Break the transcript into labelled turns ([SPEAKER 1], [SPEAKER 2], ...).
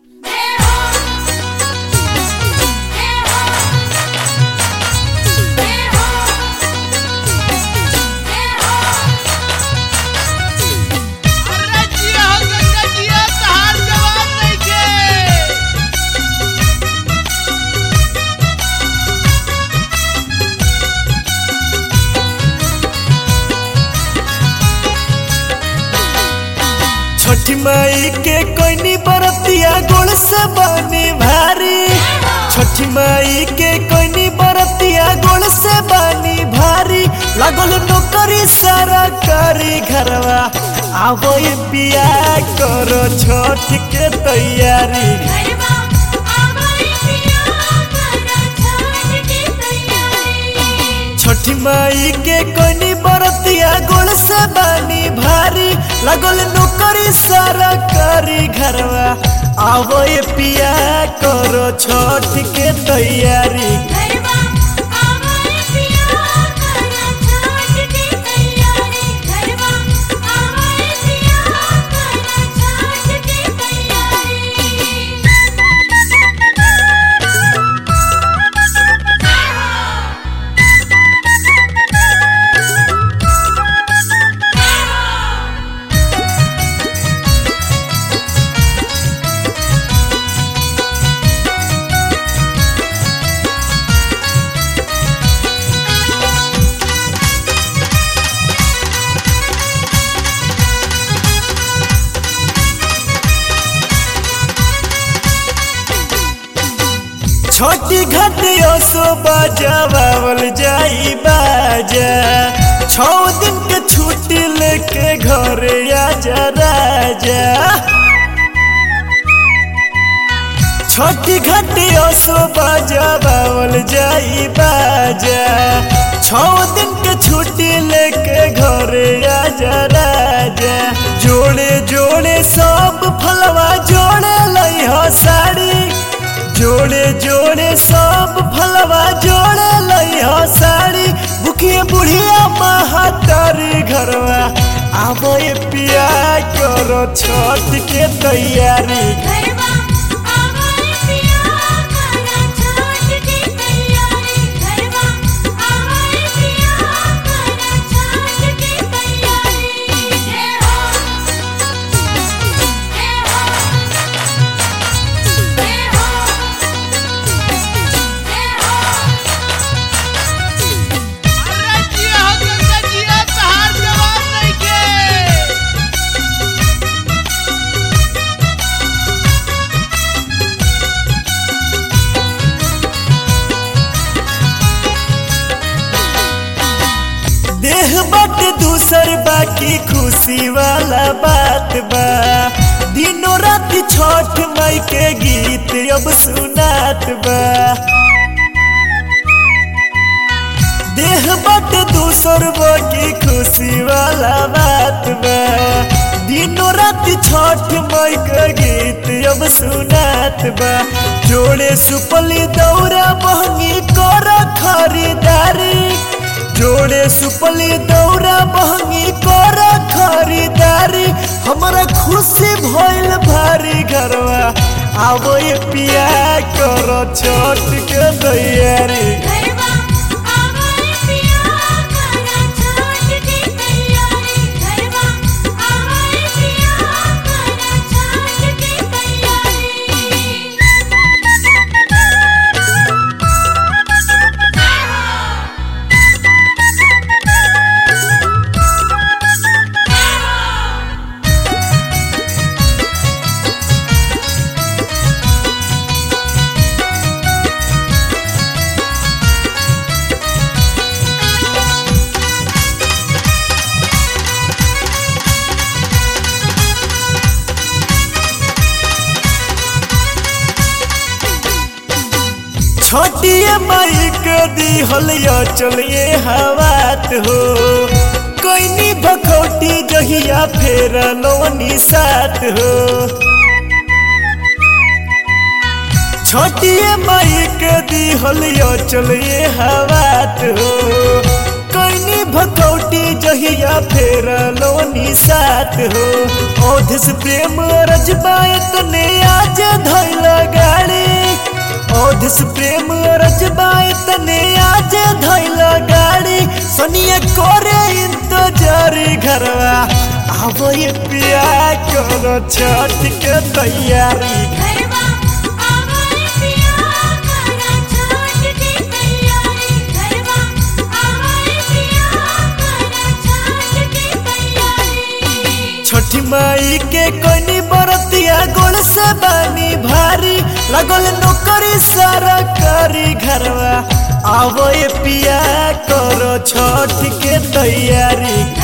[SPEAKER 1] माई के कोइनी बरतिया गोड़ से बनी भारी छठी माई के कोइनी बरतिया गोड़ से बनी भारी लगल नौकरी सारा करी घरवा आवो ये बिया करो छठ के तैयारी
[SPEAKER 2] घरवा आवई पिया करा छठ की तैयारी
[SPEAKER 1] छठी माई के कोइनी बरतिया गोड़ से बनी भारी लगल नौकरी सारा करी घरवा आवो ये पिया करो छठ के तैयारी
[SPEAKER 2] घरवा आवई पिया करा छठ की तैयारी घरवा आवई पिया करा छठ की तैयारी
[SPEAKER 1] छोटी घटियो सो बजावल जाई बाजा छौ दिन के छुट्टी लेके घरे आजा राजा छोटी घटियो सो बजावल जाई बाजा छौ दिन के छुट्टी लेके घरे आजा राजा जोड़े जोड़े सब फलवा जोड़े लई हो साड़ी जोड़े जोड़े सब फलवा जोड़े लई हो साड़ी बुखिए बुढ़िया महातारी घरवा आवो ये पिया करो छठ के तैयारी
[SPEAKER 2] घरवा आवई पिया करा छठ की तैयारी घरवा आवई पिया करा छठ की तैयारी जय हो जय हो जय हो जय हो
[SPEAKER 3] अरे जिया हो गंगा जिया तहार जवाब नइखे
[SPEAKER 1] देह बट दूसर बाकी खुशी वाला बात बा दिनों रात छठ माई के गीत अब सुनात बा देह बट दूसर बाकी खुशी वाला बात बा दिनों रात छठ माई के गीत अब सुनात बा जोड़े सुपली दौरा बहनी कर खरीदारी जोड़े सुपली दौरा बहनी कर खरीदारी हमारा खुशी भइल भारी घरवा आवो ये पिया करो छठ के तैयारी
[SPEAKER 2] घरवा आवई पिया करा छठ की तैयारी घरवा आवई पिया करा छठ की तैयारी
[SPEAKER 1] छोटिए माई के दी हलिया चलिए हवात हो कोई भखौटी जहिया फेर लोनी साथ हो छोटिए माई के दी हलिया चलिए हवात हो कोई भखौटी जहिया फेर लोनी साथ हो औध से प्रेम रजबायत ने आज धर अवधस प्रेम रजबाए तने आज धैल गाड़ी सनिया करे इंतजारी घरवा आवो ये पिया करो छठ के तैयारी
[SPEAKER 2] घरवा आवाए पिया करा छठ की तैयारी घरवा आवाए पिया करा छठ की तैयारी
[SPEAKER 1] छठी माई के कोनी बरतिया गोल से बानी भारी लगल नौकरी सारा करी घरवा आवो ये पिया करो छठ के तैयारी